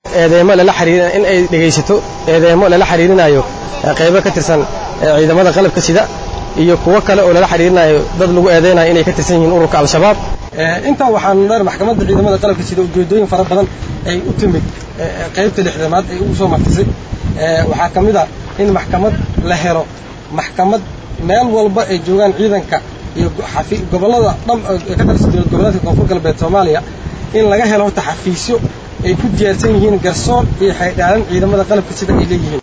eedeemo lala xiriirina in ay dhegaysato eedeemo lala xiriirinayo qaybo ka tirsan ciidamada qalabka sida iyo kuwo kale oo lala xiriirinayo dad lagu eedeynayo inay ka tirsan yihiin ururka al-shabaab intaa waxaan dheer maxkamadda ciidamada qalabka sida ujeedooyin fara badan ay u timid qaybta lixdamaad ay ugu soo martisay waxaa ka mid a in maxkamad la helo maxkamad meel walba ay joogaan ciidanka iyo gobollada dham ee ka tirsan dowlad goboleedka koonfur galbeed soomaaliya in laga helo horta xafiisyo ay ku diyaarsan yihiin garsoor iyo xaydhaalan ciidamada qalabka sida ay leeyihiin